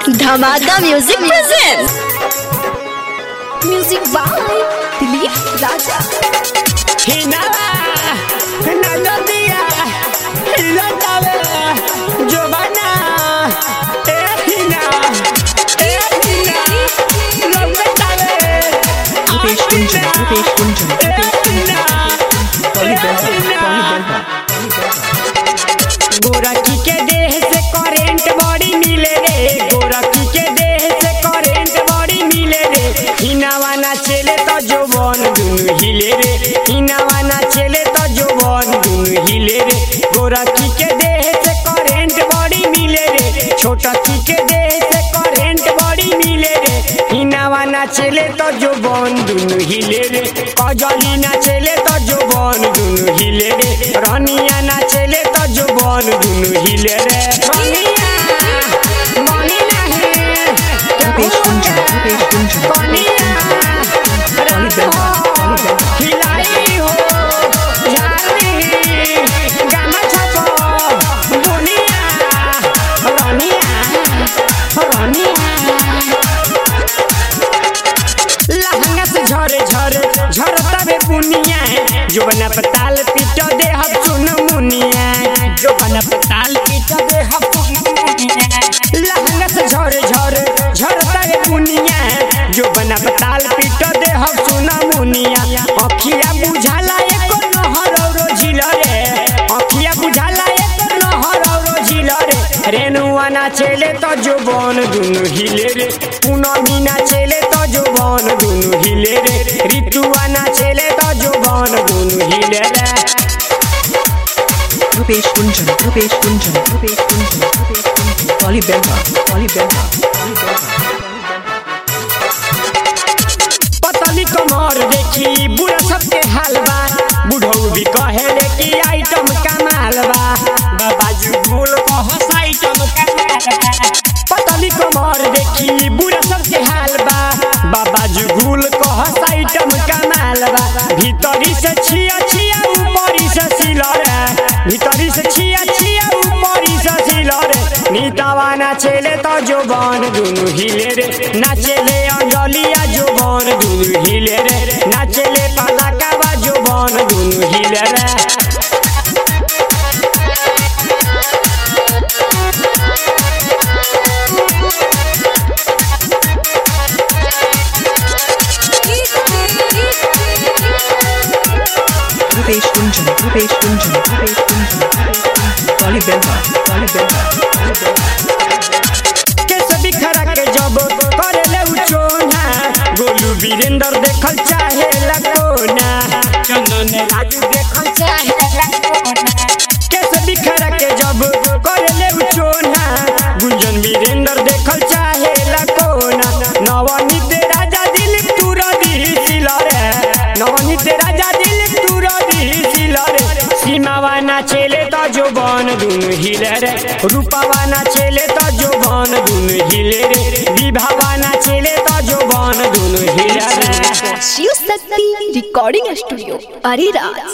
धमाका music present music by Dilip Raja हिनावा नदिया हिलतावे जोबाना ए हिना ए हिना लगतावे रुपेश कुंजन रुपेश कुंजन ए हिना गोरखी के देह से करेंट बड़ी मिले रे गोरखी के देह से करेंट बड़ी मिले रे हिनावा ना चले तो जोबन दुनु हिले रे हिनावा ना चले तो जोबन दुनु हिले रे गोरखी के देह से करेंट बड़ी मिले रे छोटकी के देह से करेंट बड़ी मिले रे हिनावा ना चले तो जोबन दुनु हिले रे कजली ना चले तो जोबन दुनु हिले रे रनिया ना चले तो जोबन दुनु हिले रे रनिया मनी नाही रुपेश कुंजन रुपेश कुंजन कनिया रातो हिलाई हो जानी गाना छपो दुनिया रनिया रनिया लहंगा से झरे झरे झरता बे पुनिया जो बना पताल पीट दे हम चुन मुनिया जो बना पताल पीट दे हम चुन मुनिया लहंगा से झरे झरे झरता बे पुनिया जो बना पताल पीट दे हम चुन मुनिया अखिया बुझाला एको नहर औरो झिल रे अखिया बुझाला एको नहर औरो झिल रे रेनुआ ना चले तो जोबन दुनु हिले रे पूनमी ना चले तो जोबन दुनु हिले रे ऋतुआ ना चले तो जोबन दुनु हिले रे रुपेश कुंजन रुपेश कुंजन रुपेश कुंजन रुपेश कुंजन पॉली बेगा पॉली बेगा पतली कमर देखी बुढ़ा सबके हालबा बुढ़ऊ भी कहे रे कि आइटम कमाल बा बाबाजू बोल कहस आइटम कमाल बा पतली कमर देखी बुढ़ा सबके हालबा बाबाजू भूल कहस आइटम कमाल बा भीतरी से छिया छिया ऊपरी से सिलर भीतरी से छिया छिया ऊपरी से सिलर नीतावा ना चले तो जोबन दुनु हिले रे ना चले अंजलिया जोबन दुनु हिले रे ना चले पलाकावा जोबन दुनु हिले रे रुपेश कुंजन रुपेश कुंजन रुपेश कुंजन पॉली बेगा पॉली बेगा पॉली बेगा केस बिखरा के जब करे ले उचोना गोलू वीरेंद्र देखल चाहे लगोना चंदन राजू देखल चाहे लगोना केस बिखरा के जब करे ले उचोना गुंजन वीरेंद्र देखल चाहे लगोना नवनीत राजा दिल तुरा दी सिलरे नवनीत राजा दिल तुरा दी सिलरे सीमावा ना चले तो जोबन दुनु हिले रे रूपावा ना चले तो जोबन दुनु हिले रे विभावा ना चले तो जोबन दुनु हिले रे शिव शक्ति रिकॉर्डिंग स्टूडियो अरेराज